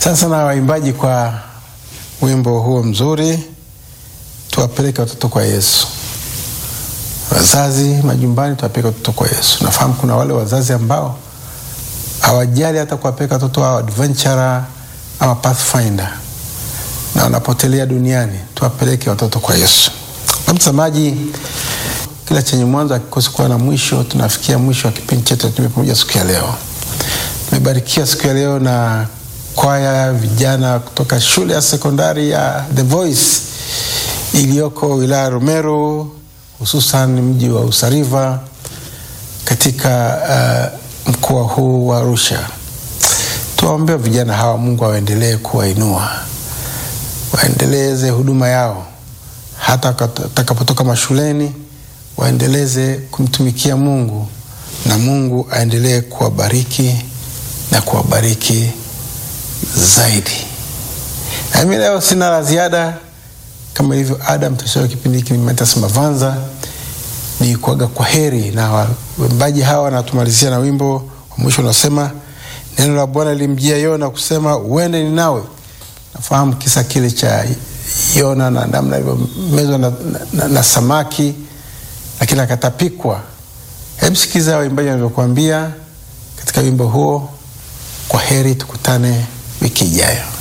Sasa na waimbaji kwa wimbo huo mzuri, tuwapeleke watoto kwa Yesu. Wazazi majumbani, tuwapeleke watoto kwa Yesu. Nafahamu kuna wale wazazi ambao hawajali hata kuwapeleka watoto wao adventure ama pathfinder na wanapotelea duniani. Tuwapeleke watoto kwa Yesu. Mtazamaji, kila chenye mwanzo hakikosi kuwa na mwisho. Tunafikia mwisho wa kipindi chetu Tume Pamoja siku ya leo. Tumebarikiwa siku ya leo na kwaya vijana kutoka shule ya sekondari ya The Voice iliyoko wilaya Rumeru, hususan mji wa Usariva katika uh, mkoa huu wa Arusha. Tuwaombea vijana hawa, Mungu awaendelee kuwainua, waendeleze huduma yao hata watakapotoka mashuleni, waendeleze kumtumikia Mungu na Mungu aendelee kuwabariki na kuwabariki zaidi. Nami leo sina la ziada, kama ilivyo ada, mtashauri kipindi hiki Mathias Mavanza ni kuaga kwa heri, na waimbaji hawa natumalizia na wimbo wa mwisho unasema, neno la Bwana lilimjia Yona kusema uende Ninawi. Nafahamu kisa kile cha Yona na namna alivyomezwa na, na, na samaki lakini akatapikwa. Hebu sikiza waimbaji wanavyokuambia katika wimbo huo. Kwa heri, tukutane wiki ijayo.